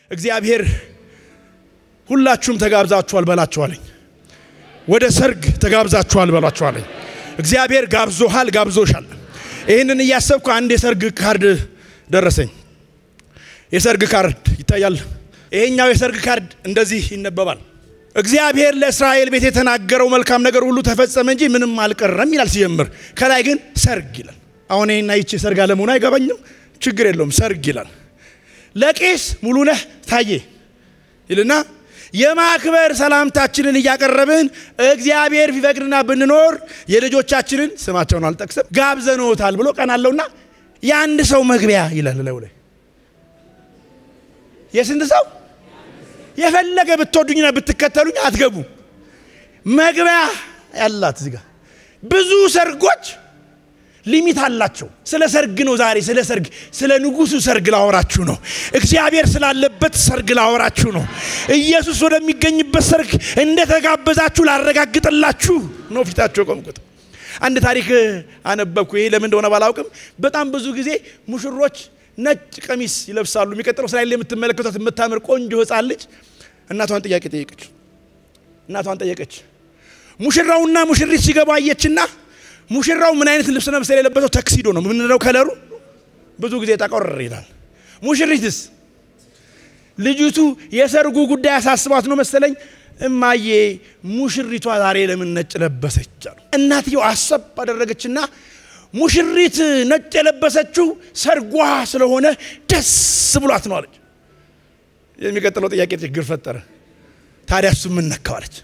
እግዚአብሔር ሁላችሁም ተጋብዛችኋል በላችኋለኝ። ወደ ሰርግ ተጋብዛችኋል በላችኋለኝ። እግዚአብሔር ጋብዞሃል፣ ጋብዞሻል። ይህንን እያሰብኩ አንድ የሰርግ ካርድ ደረሰኝ። የሰርግ ካርድ ይታያል። ይሄኛው የሰርግ ካርድ እንደዚህ ይነበባል። እግዚአብሔር ለእስራኤል ቤት የተናገረው መልካም ነገር ሁሉ ተፈጸመ እንጂ ምንም አልቀረም ይላል ሲጀምር። ከላይ ግን ሰርግ ይላል። አሁን ይህና ይቺ ሰርግ አለመሆኑ አይገባኝም። ችግር የለውም ሰርግ ይላል። ለቄስ ሙሉነህ ታዬ ይልና የማክበር ሰላምታችንን እያቀረብን እግዚአብሔር ቢፈቅድና ብንኖር የልጆቻችንን ስማቸውን አልጠቅስም ጋብዘኖታል ብሎ ቀን አለውና የአንድ ሰው መግቢያ ይላል ለው ላይ የስንት ሰው የፈለገ ብትወዱኝና ብትከተሉኝ አትገቡ መግቢያ ያላት እዚህ ጋር ብዙ ሰርጎች ሊሚት አላቸው። ስለ ሰርግ ነው ዛሬ። ስለ ሰርግ ስለ ንጉሱ ሰርግ ላወራችሁ ነው። እግዚአብሔር ስላለበት ሰርግ ላወራችሁ ነው። ኢየሱስ ወደሚገኝበት ሰርግ እንደተጋበዛችሁ ላረጋግጥላችሁ ነው ፊታቸው ቆምኩት። አንድ ታሪክ አነበብኩ። ይሄ ለምን እንደሆነ ባላውቅም በጣም ብዙ ጊዜ ሙሽሮች ነጭ ቀሚስ ይለብሳሉ። የሚቀጥለው ስላይል የምትመለከቷት የምታምር ቆንጆ ሕፃን ልጅ እናቷን ጥያቄ ጠየቀች። እናቷን ጠየቀች። ሙሽራውና ሙሽሪት ሲገቡ አየችና ሙሽራው ምን አይነት ልብስ ነው መሰለኝ የለበሰው? ተክሲዶ ነው ምንለው ከለሩ ብዙ ጊዜ ጠቆር ይላል። ሙሽሪትስ ልጅቱ የሰርጉ ጉዳይ አሳስባት ነው መሰለኝ እማዬ ሙሽሪቷ ዛሬ ለምን ነጭ ለበሰች አሉ። እናትየው አሰብ አደረገችና ሙሽሪት ነጭ የለበሰችው ሰርጓ ስለሆነ ደስ ብሏት ነው አለች። የሚቀጥለው ጥያቄ ችግር ፈጠረ። ታዲያ እሱ ምን ነካው አለች።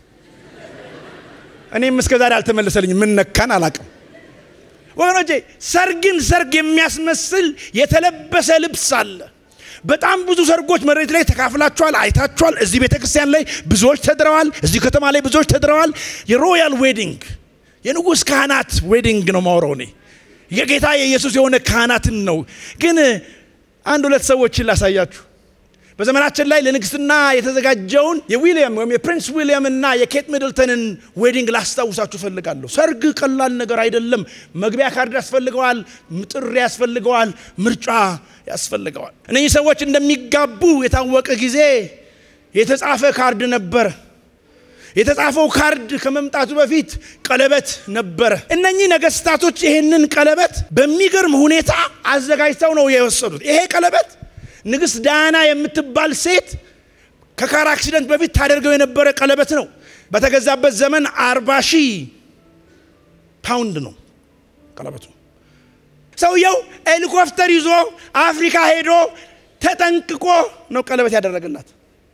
እኔም እስከ ዛሬ አልተመለሰልኝ። ምን ነካን አላቅም። ወገኖቼ ሰርግን ሰርግ የሚያስመስል የተለበሰ ልብስ አለ። በጣም ብዙ ሰርጎች መሬት ላይ ተካፍላችኋል፣ አይታችኋል። እዚህ ቤተ ክርስቲያን ላይ ብዙዎች ተድረዋል። እዚህ ከተማ ላይ ብዙዎች ተድረዋል። የሮያል ዌዲንግ የንጉሥ ካህናት ዌዲንግ ነው ማውረው እኔ የጌታ የኢየሱስ የሆነ ካህናትን ነው። ግን አንድ ሁለት ሰዎችን ላሳያችሁ። በዘመናችን ላይ ለንግስና የተዘጋጀውን የዊሊያም ወይም የፕሪንስ ዊሊያም እና የኬት ሚድልተንን ዌዲንግ ላስታውሳችሁ ፈልጋለሁ። ሰርግ ቀላል ነገር አይደለም። መግቢያ ካርድ ያስፈልገዋል፣ ጥሪ ያስፈልገዋል፣ ምርጫ ያስፈልገዋል። እነዚህ ሰዎች እንደሚጋቡ የታወቀ ጊዜ የተጻፈ ካርድ ነበረ። የተጻፈው ካርድ ከመምጣቱ በፊት ቀለበት ነበረ። እነኚህ ነገስታቶች ይህንን ቀለበት በሚገርም ሁኔታ አዘጋጅተው ነው የወሰዱት። ይሄ ቀለበት ንግሥት ዳያና የምትባል ሴት ከካር አክሲደንት በፊት ታደርገው የነበረ ቀለበት ነው። በተገዛበት ዘመን አርባ ሺህ ፓውንድ ነው ቀለበቱ። ሰውየው ሄሊኮፕተር ይዞ አፍሪካ ሄዶ ተጠንቅቆ ነው ቀለበት ያደረገላት።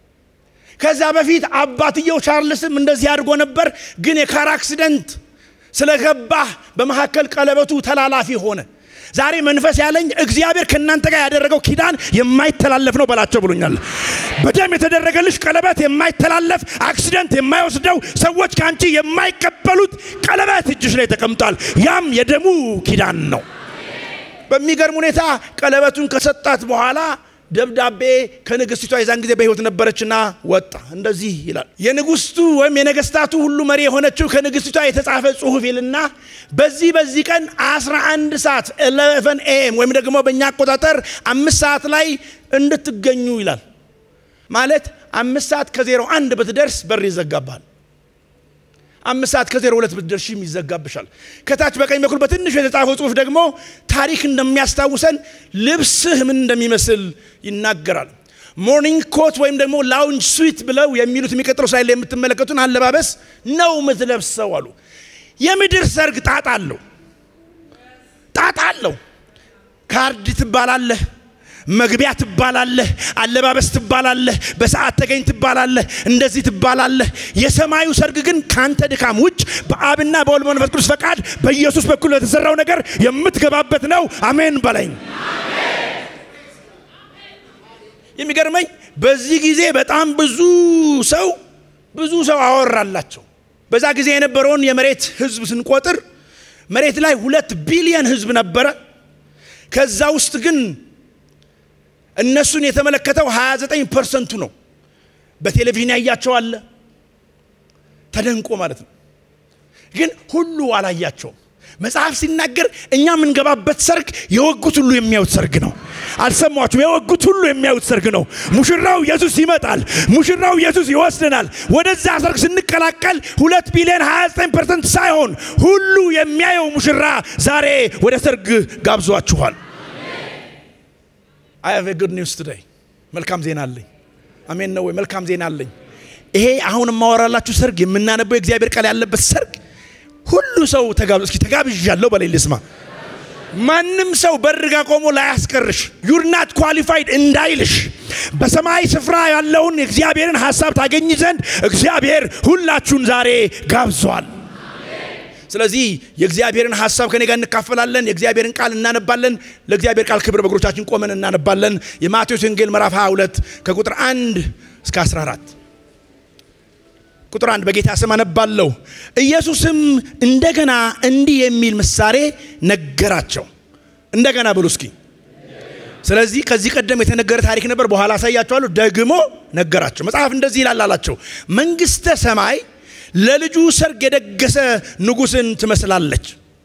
ከዛ በፊት አባትየው ቻርልስም እንደዚህ አድርጎ ነበር። ግን የካር አክሲደንት ስለገባ በመካከል ቀለበቱ ተላላፊ ሆነ። ዛሬ መንፈስ ያለኝ እግዚአብሔር ከእናንተ ጋር ያደረገው ኪዳን የማይተላለፍ ነው በላቸው ብሎኛል። በደም የተደረገልሽ ቀለበት የማይተላለፍ አክሲደንት የማይወስደው ሰዎች ከአንቺ የማይቀበሉት ቀለበት እጅሽ ላይ ተቀምጧል። ያም የደሙ ኪዳን ነው። በሚገርም ሁኔታ ቀለበቱን ከሰጣት በኋላ ደብዳቤ ከንግስቲቷ የዛን ጊዜ በሕይወት ነበረችና ወጣ። እንደዚህ ይላል። የንጉስቱ ወይም የነገስታቱ ሁሉ መሪ የሆነችው ከንግስቲቷ የተጻፈ ጽሁፍ ይልና በዚህ በዚህ ቀን 11 ሰዓት 11 ኤኤም ወይም ደግሞ በእኛ አቆጣጠር አምስት ሰዓት ላይ እንድትገኙ ይላል። ማለት አምስት ሰዓት ከዜሮ አንድ ብትደርስ በር ይዘጋባል። አምስት ሰዓት ከዜሮ ሁለት ብትደርሽም ይዘጋብሻል። ከታች በቀኝ በኩል በትንሹ የተጻፈው ጽሁፍ ደግሞ ታሪክ እንደሚያስታውሰን ልብስህ ምን እንደሚመስል ይናገራል። ሞርኒንግ ኮት ወይም ደግሞ ላውንጅ ስዊት ብለው የሚሉት የሚቀጥለው ስላይ ላይ የምትመለከቱን አለባበስ ነው የምትለብሰው አሉ። የምድር ሰርግ ጣጣ አለው፣ ጣጣ አለው። ካርድ ትባላለህ፣ መግቢያ ትባላለህ፣ አለባበስ ትባላለህ፣ በሰዓት ተገኝ ትባላለህ፣ እንደዚህ ትባላለህ። የሰማዩ ሰርግ ግን ካንተ ድካም ውጭ በአብና በወልድ መንፈስ ቅዱስ ፈቃድ በኢየሱስ በኩል ለተሰራው ነገር የምትገባበት ነው። አሜን በለኝ። የሚገርመኝ በዚህ ጊዜ በጣም ብዙ ሰው ብዙ ሰው አወራላቸው። በዛ ጊዜ የነበረውን የመሬት ህዝብ ስንቆጥር መሬት ላይ ሁለት ቢሊየን ህዝብ ነበረ። ከዛ ውስጥ ግን እነሱን የተመለከተው 29 ፐርሰንቱ ነው። በቴሌቪዥን ያያቸው አለ ተደንቆ ማለት ነው። ግን ሁሉ አላያቸውም። መጽሐፍ ሲናገር እኛ የምንገባበት ሰርግ የወጉት ሁሉ የሚያዩት ሰርግ ነው። አልሰማችሁም? የወጉት ሁሉ የሚያዩት ሰርግ ነው። ሙሽራው ኢየሱስ ይመጣል። ሙሽራው ኢየሱስ ይወስደናል። ወደዛ ሰርግ ስንቀላቀል ሁለት ቢሊዮን 29 ፐርሰንት ሳይሆን ሁሉ የሚያየው ሙሽራ ዛሬ ወደ ሰርግ ጋብዟችኋል። አይ ሃቭ ጉድ ኒውስ ቱዴይ መልካም ዜና አለኝ። አሜን ነው ወይ? መልካም ዜና አለኝ። ይሄ አሁን የማወራላችሁ ሰርግ የምናነበው የእግዚአብሔር ቃል ያለበት ሰርግ ሁሉ ሰው ተጋብ እስኪ ተጋብዣለሁ በላይ ልስማ። ማንም ሰው በርጋ ቆሞ ላያስቀርሽ ዩር ናት ኳሊፋይድ እንዳይልሽ በሰማይ ስፍራ ያለውን የእግዚአብሔርን ሀሳብ ታገኝ ዘንድ እግዚአብሔር ሁላችሁን ዛሬ ጋብዟል። ስለዚህ የእግዚአብሔርን ሀሳብ ከኔ ጋር እንካፈላለን። የእግዚአብሔርን ቃል እናነባለን። ለእግዚአብሔር ቃል ክብር በእግሮቻችን ቆመን እናነባለን። የማቴዎስ ወንጌል ምዕራፍ 22 ከቁጥር 1 እስከ 14 ቁጥር አንድ በጌታ ስም አነባለሁ። ኢየሱስም እንደገና እንዲህ የሚል ምሳሌ ነገራቸው። እንደገና ብሉ እስኪ። ስለዚህ ከዚህ ቀደም የተነገረ ታሪክ ነበር፣ በኋላ አሳያቸዋለሁ። ደግሞ ነገራቸው። መጽሐፍ እንደዚህ ይላል አላቸው፣ መንግሥተ ሰማይ ለልጁ ሰርግ የደገሰ ንጉሥን ትመስላለች።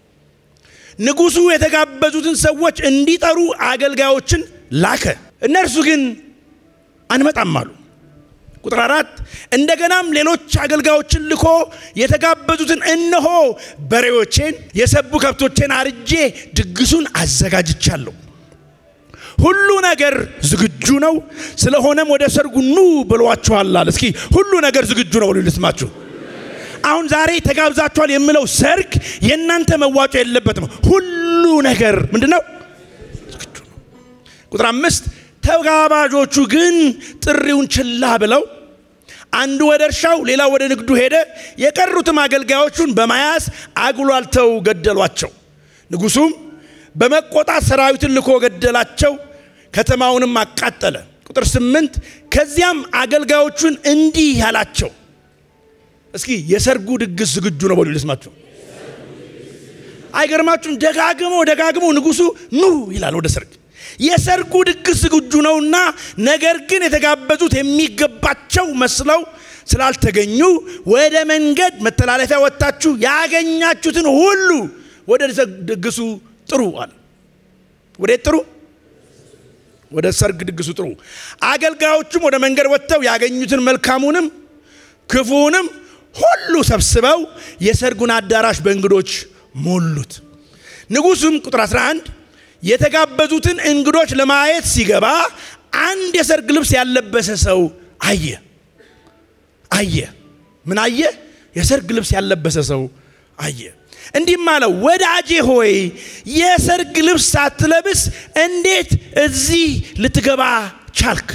ንጉሡ የተጋበዙትን ሰዎች እንዲጠሩ አገልጋዮችን ላከ። እነርሱ ግን አንመጣም አሉ። ቁጥር አራት እንደገናም ሌሎች አገልጋዮችን ልኮ የተጋበዙትን እነሆ በሬዎቼን የሰቡ ከብቶቼን አርጄ ድግሱን አዘጋጅቻለሁ፣ ሁሉ ነገር ዝግጁ ነው፣ ስለሆነም ወደ ሰርጉ ኑ ብሏችኋል አለ። እስኪ ሁሉ ነገር ዝግጁ ነው ብሎ ልስማችሁ። አሁን ዛሬ ተጋብዛችኋል የምለው ሰርግ የእናንተ መዋጮ የለበትም። ሁሉ ነገር ምንድን ነው? ዝግጁ ነው። ቁጥር አምስት ተጋባዦቹ ግን ጥሪውን ችላ ብለው አንዱ ወደ እርሻው ሌላው ወደ ንግዱ ሄደ። የቀሩትም አገልጋዮቹን በመያዝ አጉላልተው ገደሏቸው። ንጉሡም በመቆጣት ሰራዊትን ልኮ ገደላቸው፣ ከተማውንም አቃጠለ። ቁጥር ስምንት ከዚያም አገልጋዮቹን እንዲህ ያላቸው እስኪ የሰርጉ ድግስ ዝግጁ ነው በሉ ልስማችሁ። አይገርማችሁም? ደጋግሞ ደጋግሞ ንጉሡ ኑ ይላል ወደ ሰርግ የሰርጉ ድግስ ዝግጁ ነውና፣ ነገር ግን የተጋበዙት የሚገባቸው መስለው ስላልተገኙ ወደ መንገድ መተላለፊያ ወጥታችሁ ያገኛችሁትን ሁሉ ወደ ድግሱ ጥሩ አለ። ወዴት ጥሩ? ወደ ሰርግ ድግሱ ጥሩ። አገልጋዮቹም ወደ መንገድ ወጥተው ያገኙትን መልካሙንም ክፉውንም ሁሉ ሰብስበው የሰርጉን አዳራሽ በእንግዶች ሞሉት። ንጉሡም ቁጥር 11 የተጋበዙትን እንግዶች ለማየት ሲገባ አንድ የሰርግ ልብስ ያለበሰ ሰው አየ። አየ ምን አየ? የሰርግ ልብስ ያለበሰ ሰው አየ። እንዲህም አለው፣ ወዳጄ ሆይ የሰርግ ልብስ ሳትለብስ እንዴት እዚህ ልትገባ ቻልክ?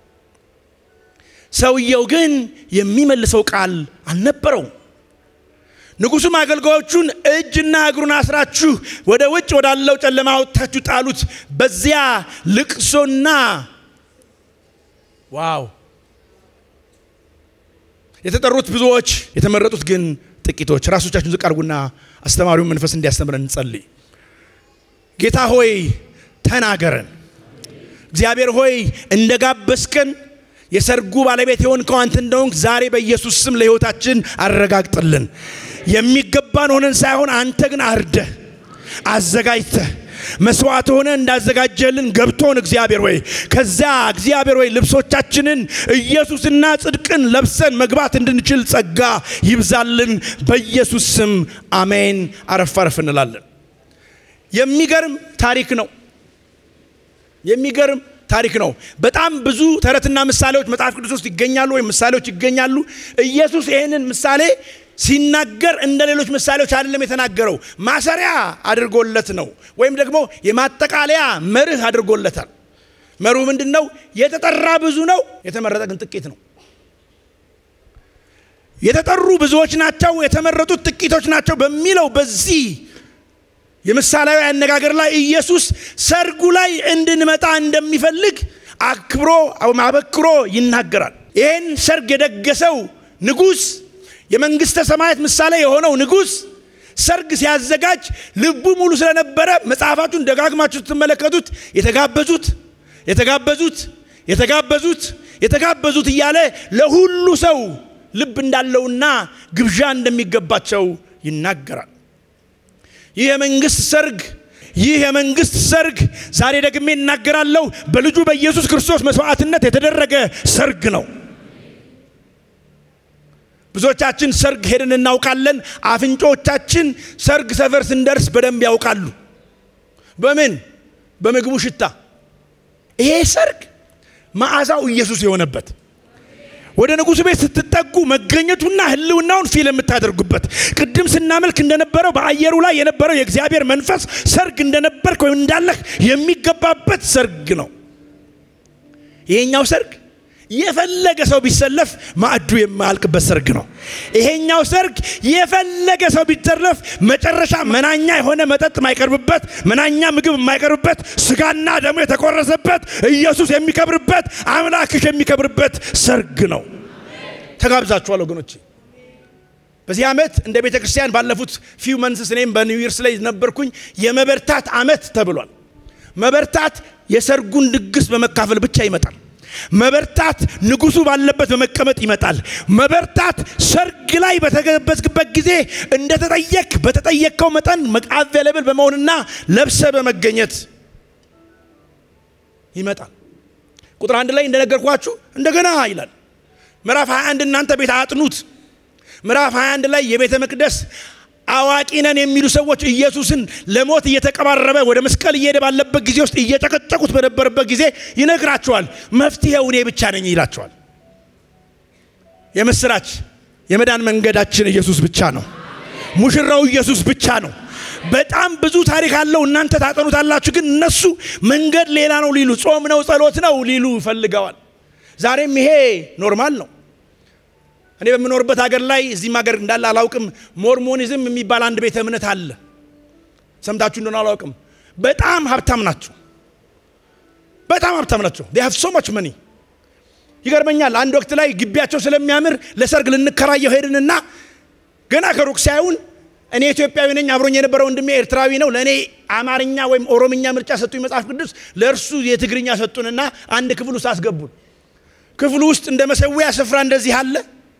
ሰውየው ግን የሚመልሰው ቃል አልነበረውም። ንጉሡም አገልጋዮቹን እጅና እግሩን አስራችሁ ወደ ውጭ ወዳለው ጨለማ አውጥታችሁ ጣሉት፣ በዚያ ልቅሶና ዋው የተጠሩት ብዙዎች የተመረጡት ግን ጥቂቶች። ራሶቻችሁን ዝቅ አድርጉና አስተማሪውን መንፈስ እንዲያስተምረን እንጸልይ። ጌታ ሆይ ተናገረን። እግዚአብሔር ሆይ እንደ ጋበዝከን የሰርጉ ባለቤት የሆንከው አንተ እንደሆንክ ዛሬ በኢየሱስ ስም ለሕይወታችን አረጋግጥልን። የሚገባን ሆነን ሳይሆን አንተ ግን አርደህ አዘጋጅተህ መስዋዕት ሆነ እንዳዘጋጀልን ገብቶን እግዚአብሔር ወይ ከዚያ እግዚአብሔር ወይ ልብሶቻችንን ኢየሱስና ጽድቅን ለብሰን መግባት እንድንችል ጸጋ ይብዛልን። በኢየሱስ ስም አሜን። አረፍ አረፍ እንላለን። የሚገርም ታሪክ ነው። የሚገርም ታሪክ ነው። በጣም ብዙ ተረትና ምሳሌዎች መጽሐፍ ቅዱስ ውስጥ ይገኛሉ፣ ወይም ምሳሌዎች ይገኛሉ። ኢየሱስ ይህንን ምሳሌ ሲናገር እንደ ሌሎች ምሳሌዎች አይደለም የተናገረው፣ ማሰሪያ አድርጎለት ነው፣ ወይም ደግሞ የማጠቃለያ መርህ አድርጎለታል። መርሁ ምንድን ነው? የተጠራ ብዙ ነው፣ የተመረጠ ግን ጥቂት ነው። የተጠሩ ብዙዎች ናቸው፣ የተመረጡት ጥቂቶች ናቸው በሚለው በዚህ የምሳሌያዊ አነጋገር ላይ ኢየሱስ ሰርጉ ላይ እንድንመጣ እንደሚፈልግ አክብሮ አበክሮ ይናገራል። ይህን ሰርግ የደገሰው ንጉሥ የመንግሥተ ሰማያት ምሳሌ የሆነው ንጉሥ ሰርግ ሲያዘጋጅ ልቡ ሙሉ ስለነበረ መጽሐፋችሁን ደጋግማችሁ ስትመለከቱት የተጋበዙት የተጋበዙት የተጋበዙት የተጋበዙት እያለ ለሁሉ ሰው ልብ እንዳለውና ግብዣ እንደሚገባቸው ይናገራል። ይህ የመንግስት ሰርግ ይህ የመንግስት ሰርግ ዛሬ ደግሜ እናገራለሁ፣ በልጁ በኢየሱስ ክርስቶስ መስዋዕትነት የተደረገ ሰርግ ነው። ብዙዎቻችን ሰርግ ሄደን እናውቃለን። አፍንጮቻችን ሰርግ ሰፈር ስንደርስ በደንብ ያውቃሉ። በምን? በምግቡ ሽታ። ይሄ ሰርግ መዓዛው ኢየሱስ የሆነበት ወደ ንጉሥ ቤት ስትጠጉ መገኘቱና ህልውናውን ፊል የምታደርጉበት ቅድም ስናመልክ እንደነበረው በአየሩ ላይ የነበረው የእግዚአብሔር መንፈስ ሰርግ እንደነበርክ ወይም እንዳለህ የሚገባበት ሰርግ ነው። ይሄኛው ሰርግ የፈለገ ሰው ቢሰለፍ ማዕዱ የማያልቅበት ሰርግ ነው። ይሄኛው ሰርግ የፈለገ ሰው ቢተረፍ መጨረሻ መናኛ የሆነ መጠጥ የማይቀርብበት፣ መናኛ ምግብ የማይቀርብበት፣ ስጋና ደሙ የተቆረሰበት፣ ኢየሱስ የሚከብርበት፣ አምላክሽ የሚከብርበት ሰርግ ነው። ተጋብዛችኋል ወገኖቼ። በዚህ ዓመት እንደ ቤተ ክርስቲያን ባለፉት ፊው መንስስ እኔም በኒው ይርስ ላይ ነበርኩኝ የመበርታት ዓመት ተብሏል። መበርታት የሰርጉን ድግስ በመካፈል ብቻ ይመጣል። መበርታት ንጉሱ ባለበት በመቀመጥ ይመጣል። መበርታት ሰርግ ላይ በተገበዝክበት ጊዜ እንደተጠየቅ በተጠየቅከው መጠን አቬለብል በመሆንና ለብሰ በመገኘት ይመጣል። ቁጥር አንድ ላይ እንደነገርኳችሁ እንደገና ይላል። ምዕራፍ 21 እናንተ ቤት አጥኑት። ምዕራፍ 21 ላይ የቤተ መቅደስ አዋቂ ነን የሚሉ ሰዎች ኢየሱስን ለሞት እየተቀባረበ ወደ መስቀል እየሄደ ባለበት ጊዜ ውስጥ እየጨቀጨቁት በነበረበት ጊዜ ይነግራቸዋል። መፍትሄው እኔ ብቻ ነኝ ይላቸዋል። የምስራች የመዳን መንገዳችን ኢየሱስ ብቻ ነው። ሙሽራው ኢየሱስ ብቻ ነው። በጣም ብዙ ታሪክ አለው። እናንተ ታጠኑታላችሁ፣ ግን እነሱ መንገድ ሌላ ነው ሊሉ፣ ጾም ነው ጸሎት ነው ሊሉ ፈልገዋል። ዛሬም ይሄ ኖርማል ነው። እኔ በምኖርበት ሀገር ላይ እዚህም ሀገር እንዳለ አላውቅም። ሞርሞኒዝም የሚባል አንድ ቤተ እምነት አለ። ሰምታችሁ እንደሆነ አላውቅም። በጣም ሀብታም ናቸው። በጣም ሀብታም ናቸው። ዴ ሃቭ ሶ ማች መኒ። ይገርመኛል። አንድ ወቅት ላይ ግቢያቸው ስለሚያምር ለሰርግ ልንከራየው ሄድንና ገና ከሩቅ ሳይሆን እኔ ኢትዮጵያዊ ነኝ፣ አብሮኝ የነበረ ወንድሜ ኤርትራዊ ነው። ለእኔ አማርኛ ወይም ኦሮምኛ ምርጫ ሰጡኝ መጽሐፍ ቅዱስ፣ ለእርሱ የትግርኛ ሰጡንና አንድ ክፍል ውስጥ አስገቡን። ክፍሉ ውስጥ እንደ መሰዊያ ስፍራ እንደዚህ አለ።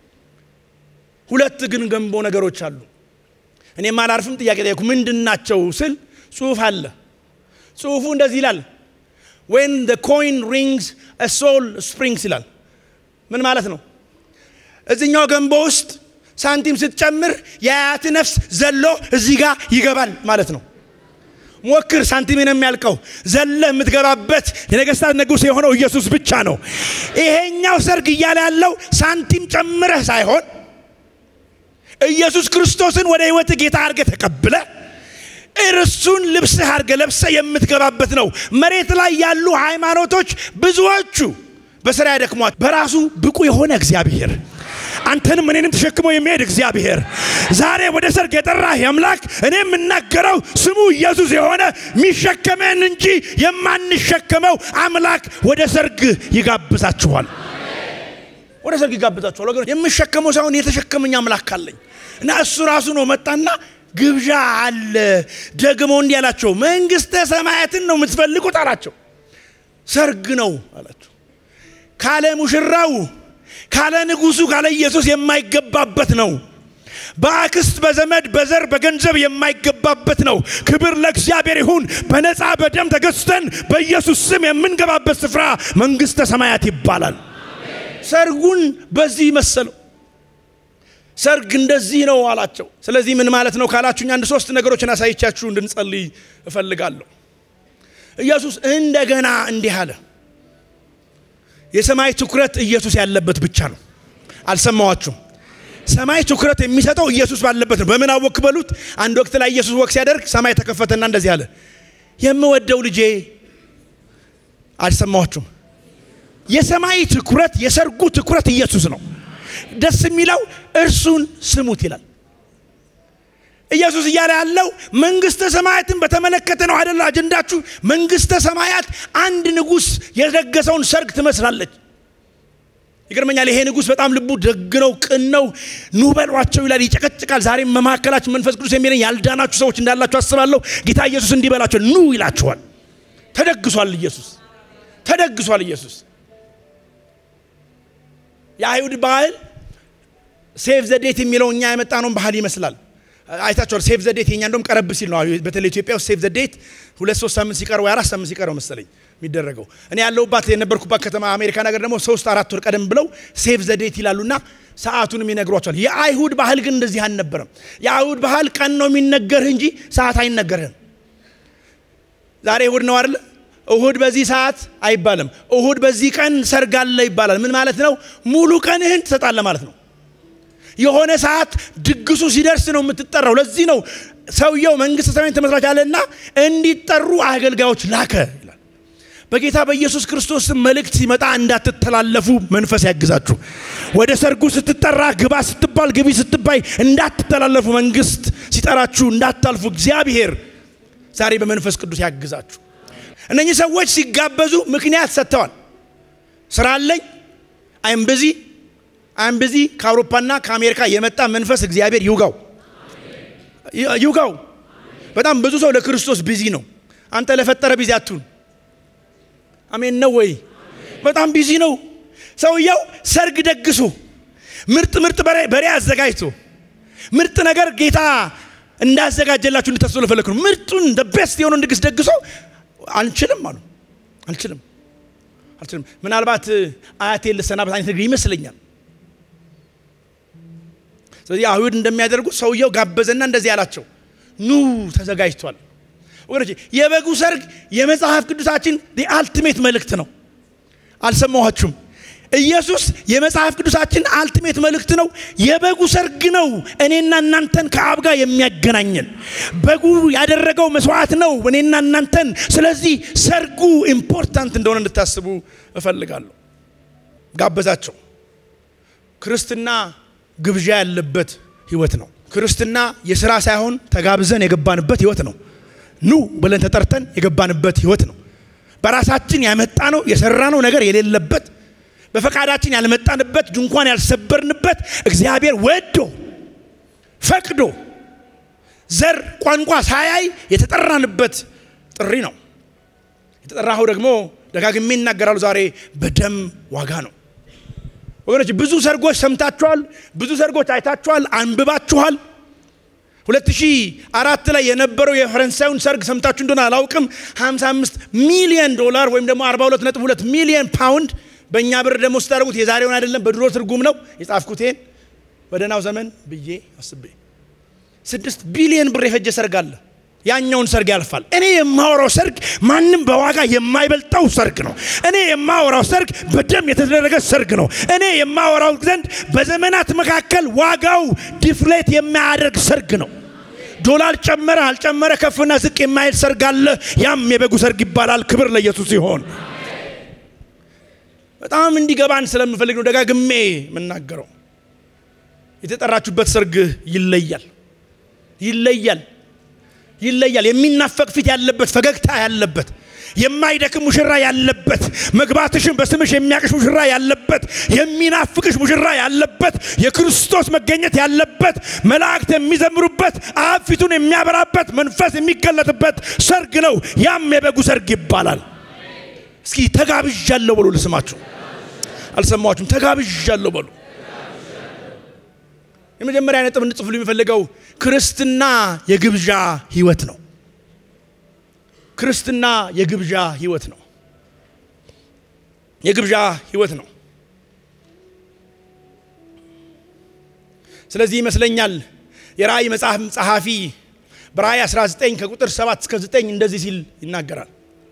ሁለት ግን ገንቦ ነገሮች አሉ። እኔም አላርፍም ጥያቄ ጠየኩ። ምንድን ናቸው ስል ጽሁፍ አለ። ጽሁፉ እንደዚህ ይላል፣ ዌን ዘ ኮይን ሪንግስ ሶል ስፕሪንግስ ይላል። ምን ማለት ነው? እዚኛው ገንቦ ውስጥ ሳንቲም ስትጨምር የአያት ነፍስ ዘሎ እዚህ ጋር ይገባል ማለት ነው። ሞክር፣ ሳንቲምን የሚያልቀው ዘለ የምትገባበት የነገስታት ንጉሥ የሆነው ኢየሱስ ብቻ ነው። ይሄኛው ሰርግ እያለ ያለው ሳንቲም ጨምረህ ሳይሆን ኢየሱስ ክርስቶስን ወደ ህይወት ጌታ አድርገ ተቀብለ እርሱን ልብስህ አድርገ ለብሰ የምትገባበት ነው። መሬት ላይ ያሉ ሃይማኖቶች ብዙዎቹ በስራ ያደክሟት። በራሱ ብቁ የሆነ እግዚአብሔር አንተንም እኔንም ተሸክሞ የሚሄድ እግዚአብሔር ዛሬ ወደ ሰርግ የጠራህ አምላክ እኔ የምናገረው ስሙ ኢየሱስ የሆነ የሚሸከመን እንጂ የማንሸከመው አምላክ ወደ ሰርግ ይጋብዛችኋል። ወደ ሰርግ ይጋብዛችኋል ወገኖች። የምሸከመው ሳይሆን የተሸከመኝ አምላክ አለኝ እና እሱ ራሱ ነው መጣና ግብዣ አለ። ደግሞ እንዲህ አላቸው፣ መንግስተ ሰማያትን ነው የምትፈልጉት አላቸው። ሰርግ ነው አላቸው። ካለ ሙሽራው ካለ ንጉሱ ካለ ኢየሱስ የማይገባበት ነው። በአክስት በዘመድ በዘር በገንዘብ የማይገባበት ነው። ክብር ለእግዚአብሔር ይሁን። በነፃ በደም ተገዝተን በኢየሱስ ስም የምንገባበት ስፍራ መንግስተ ሰማያት ይባላል። ሰርጉን በዚህ መሰለው። ሰርግ እንደዚህ ነው አላቸው። ስለዚህ ምን ማለት ነው ካላችሁኝ አንድ ሶስት ነገሮችን አሳይቻችሁ እንድንጸልይ እፈልጋለሁ። ኢየሱስ እንደገና እንዲህ አለ። የሰማይ ትኩረት ኢየሱስ ያለበት ብቻ ነው። አልሰማዋችሁም? ሰማይ ትኩረት የሚሰጠው ኢየሱስ ባለበት ነው። በምን አወክ በሉት። አንድ ወቅት ላይ ኢየሱስ ወቅ ሲያደርግ ሰማይ ተከፈተና እንደዚህ አለ፣ የምወደው ልጄ። አልሰማዋችሁም? የሰማይ ትኩረት የሰርጉ ትኩረት ኢየሱስ ነው። ደስ የሚለው እርሱን ስሙት ይላል። ኢየሱስ እያለ ያለው መንግስተ ሰማያትን በተመለከተ ነው አይደለ? አጀንዳችሁ መንግስተ ሰማያት አንድ ንጉሥ የደገሰውን ሰርግ ትመስላለች። ይገርመኛል። ይሄ ንጉሥ በጣም ልቡ ደግ ነው፣ ቅን ነው። ኑ በሏቸው ይላል፣ ይጨቀጭቃል። ዛሬም በመካከላችን መንፈስ ቅዱስ የሚለኝ ያልዳናችሁ ሰዎች እንዳላችሁ አስባለሁ። ጌታ ኢየሱስ እንዲህ በላቸው፣ ኑ ይላችኋል። ተደግሷል ኢየሱስ፣ ተደግሷል ኢየሱስ። የአይሁድ ባህል ሴቭ ዘዴት የሚለው እኛ የመጣነውን ባህል ይመስላል። አይታችኋል። ሴቭ ዘዴት የኛ እንደውም ቀረብ ሲል ነው። በተለይ ኢትዮጵያ ውስጥ ሴቭ ዘዴት ሁለት ሶስት ሳምንት ሲቀር ወይ አራት ሳምንት ሲቀረው መሰለኝ የሚደረገው። እኔ ያለሁባት የነበርኩባት ከተማ አሜሪካ ነገር ደግሞ ሶስት አራት ወር ቀደም ብለው ሴቭ ዘዴት ይላሉና ሰዓቱንም ይነግሯቸዋል። የአይሁድ ባህል ግን እንደዚህ አልነበረም። የአይሁድ ባህል ቀን ነው የሚነገርህ እንጂ ሰዓት አይነገርህም። ዛሬ እሁድ ነው አይደለ? እሁድ በዚህ ሰዓት አይባልም። እሁድ በዚህ ቀን ሰርግ አለ ይባላል። ምን ማለት ነው? ሙሉ ቀንህን ትሰጣለህ ማለት ነው። የሆነ ሰዓት ድግሱ ሲደርስ ነው የምትጠራው። ለዚህ ነው ሰውየው መንግስተ ሰማይን ትመስላችኋለና እንዲጠሩ አገልጋዮች ላከ ይላል። በጌታ በኢየሱስ ክርስቶስ መልእክት ሲመጣ እንዳትተላለፉ መንፈስ ያግዛችሁ። ወደ ሰርጉ ስትጠራ ግባ ስትባል ግቢ ስትባይ እንዳትተላለፉ መንግስት ሲጠራችሁ እንዳታልፉ እግዚአብሔር ዛሬ በመንፈስ ቅዱስ ያግዛችሁ። እነኚህ ሰዎች ሲጋበዙ ምክንያት ሰጥተዋል። ስራ አለኝ አይም ብዚ አይም ብዚ ከአውሮፓና ከአሜሪካ የመጣ መንፈስ እግዚአብሔር ይውጋው ይውጋው። በጣም ብዙ ሰው ለክርስቶስ ቢዚ ነው። አንተ ለፈጠረ ቢዚ አትሁን። አሜን ነው ወይ? በጣም ቢዚ ነው ሰውየው። ሰርግ ደግሶ ምርጥ ምርጥ በሬ አዘጋጅቶ ምርጥ ነገር ጌታ እንዳዘጋጀላችሁ እንድታስቡ ለፈለክ ነው። ምርጡን ቤስት የሆነውን ድግስ ደግሶ አንችልም አሉ። አልችልም አልችልም። ምናልባት አያቴ ልሰናበት አይነት ነገር ይመስለኛል። ስለዚህ አይሁድ እንደሚያደርጉት ሰውየው ጋበዘና እንደዚህ ያላቸው ኑ ተዘጋጅቷል። ወገኖች የበጉ ሰርግ የመጽሐፍ ቅዱሳችን አልቲሜት መልእክት ነው። አልሰማኋችሁም? ኢየሱስ የመጽሐፍ ቅዱሳችን አልቲሜት መልእክት ነው። የበጉ ሰርግ ነው እኔና እናንተን ከአብ ጋር የሚያገናኘን። በጉ ያደረገው መስዋዕት ነው እኔና እናንተን። ስለዚህ ሰርጉ ኢምፖርታንት እንደሆነ እንድታስቡ እፈልጋለሁ። ጋበዛቸው። ክርስትና ግብዣ ያለበት ህይወት ነው። ክርስትና የስራ ሳይሆን ተጋብዘን የገባንበት ህይወት ነው። ኑ ብለን ተጠርተን የገባንበት ህይወት ነው። በራሳችን ያመጣ ነው የሰራ ነው ነገር የሌለበት በፈቃዳችን ያልመጣንበት ድንኳን ያልሰበርንበት እግዚአብሔር ወዶ ፈቅዶ ዘር ቋንቋ ሳያይ የተጠራንበት ጥሪ ነው። የተጠራኸው ደግሞ ደጋግሜ ይናገራሉ ዛሬ በደም ዋጋ ነው። ወገኖች ብዙ ሰርጎች ሰምታችኋል፣ ብዙ ሰርጎች አይታችኋል፣ አንብባችኋል። 2004 ላይ የነበረው የፈረንሳዩን ሰርግ ሰምታችሁ እንደሆነ አላውቅም። 55 ሚሊዮን ዶላር ወይም ደግሞ 42.2 ሚሊዮን ፓውንድ በእኛ ብር ደግሞ ስታደርጉት የዛሬውን አይደለም፣ በድሮ ትርጉም ነው የጻፍኩቴን በደህናው ዘመን ብዬ አስቤ ስድስት ቢሊዮን ብር የፈጀ ሰርግ አለ። ያኛውን ሰርግ ያልፋል። እኔ የማወራው ሰርግ ማንም በዋጋ የማይበልጠው ሰርግ ነው። እኔ የማወራው ሰርግ በደም የተደረገ ሰርግ ነው። እኔ የማወራው ዘንድ በዘመናት መካከል ዋጋው ዲፍሌት የማያደርግ ሰርግ ነው። ዶላር ጨመረ አልጨመረ ከፍና ዝቅ የማይል ሰርግ አለ። ያም የበጉ ሰርግ ይባላል። ክብር ለኢየሱስ ይሆን። በጣም እንዲገባን ስለምፈልግ ነው ደጋግሜ የምናገረው። የተጠራችሁበት ሰርግ ይለያል፣ ይለያል፣ ይለያል። የሚናፈቅ ፊት ያለበት፣ ፈገግታ ያለበት፣ የማይደክም ሙሽራ ያለበት፣ መግባትሽን በስምሽ የሚያቅሽ ሙሽራ ያለበት፣ የሚናፍቅሽ ሙሽራ ያለበት፣ የክርስቶስ መገኘት ያለበት፣ መላእክት የሚዘምሩበት፣ አብ ፊቱን የሚያበራበት፣ መንፈስ የሚገለጥበት ሰርግ ነው። ያም የበጉ ሰርግ ይባላል። እስኪ ተጋብዣለሁ በሉ። ልስማችሁ፣ አልሰማችሁም? ተጋብዣለሁ በሉ። የመጀመሪያ ነጥብ እንጽፍሉ የሚፈልገው ክርስትና የግብዣ ህይወት ነው። ክርስትና የግብዣ ህይወት ነው። የግብዣ ህይወት ነው። ስለዚህ ይመስለኛል የራእይ መጽሐፍ ጸሐፊ በራእይ 19 ከቁጥር 7 እስከ 9 እንደዚህ ሲል ይናገራል።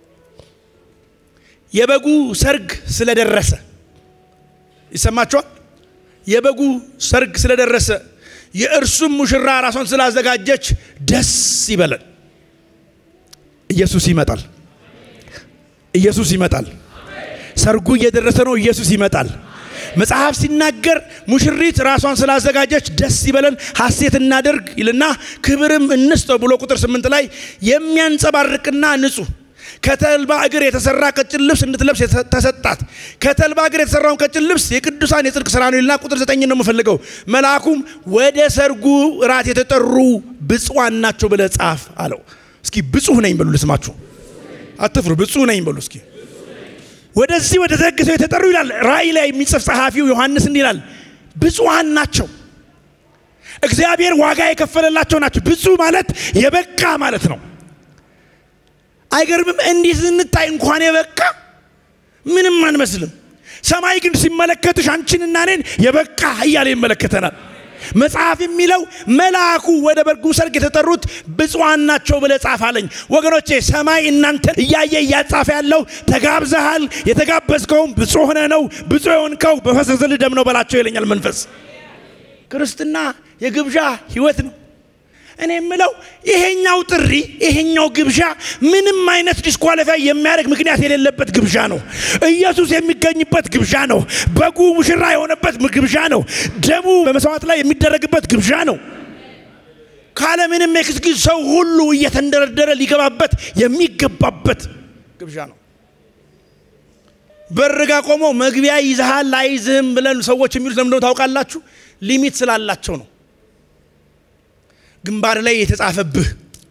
የበጉ ሰርግ ስለደረሰ ይሰማችኋል። የበጉ ሰርግ ስለደረሰ የእርሱም ሙሽራ ራሷን ስላዘጋጀች ደስ ይበለን። ኢየሱስ ይመጣል። ኢየሱስ ይመጣል። ሰርጉ እየደረሰ ነው። ኢየሱስ ይመጣል። መጽሐፍ ሲናገር ሙሽሪት ራሷን ስላዘጋጀች ደስ ይበለን፣ ሐሴት እናደርግ ይልና ክብርም እንስጠው ብሎ ቁጥር ስምንት ላይ የሚያንጸባርቅና ንጹህ ከተልባ እግር የተሰራ ቀጭን ልብስ እንድትለብስ ተሰጣት። ከተልባ እግር የተሰራውን ቀጭን ልብስ የቅዱሳን የጽድቅ ስራ ነው ይልና ቁጥር ዘጠኝ ነው የምፈልገው። መልአኩም ወደ ሰርጉ እራት የተጠሩ ብፁዓን ናቸው ብለህ ጻፍ አለው። እስኪ ብፁህ ነኝ በሉ፣ ልስማችሁ፣ አትፍሩ። ብፁህ ነኝ በሉ እስኪ። ወደዚህ ወደ ደግሰው የተጠሩ ይላል ራእይ ላይ የሚጽፍ ጸሐፊው ዮሐንስ እንዲህ ይላል፣ ብፁዓን ናቸው። እግዚአብሔር ዋጋ የከፈለላቸው ናቸው። ብፁዕ ማለት የበቃ ማለት ነው። አይገርምም? እንዲህ ስንታይ እንኳን የበቃ ምንም አንመስልም። ሰማይ ግን ሲመለከትሽ አንቺንና እኔን የበቃ እያለ ይመለከተናል። መጽሐፍ የሚለው መልአኩ ወደ በጉ ሰርግ የተጠሩት ብፁዓን ናቸው ብለህ ጻፍ አለኝ። ወገኖቼ ሰማይ እናንተን እያየ እያጻፈ ያለው ተጋብዘሃል፣ የተጋበዝከውም ብፁዕ ሆነ ነው። ብፁዕ የሆንከው በፈሰሰልህ ደም ነው በላቸው ይለኛል መንፈስ። ክርስትና የግብዣ ህይወት ነው። እኔ የምለው ይሄኛው ጥሪ ይሄኛው ግብዣ ምንም አይነት ዲስኳሊፋይ የሚያደርግ ምክንያት የሌለበት ግብዣ ነው። ኢየሱስ የሚገኝበት ግብዣ ነው። በጉ ሙሽራ የሆነበት ግብዣ ነው። ደሙ በመስዋዕት ላይ የሚደረግበት ግብዣ ነው። ካለምንም ኤክስኪውዝ ሰው ሁሉ እየተንደረደረ ሊገባበት የሚገባበት ግብዣ ነው። በርጋ ቆሞ መግቢያ ይዝሃል አይዝህም ብለን ሰዎች የሚሉት ለምንድነው ታውቃላችሁ? ሊሚት ስላላቸው ነው። ግንባር ላይ የተጻፈብህ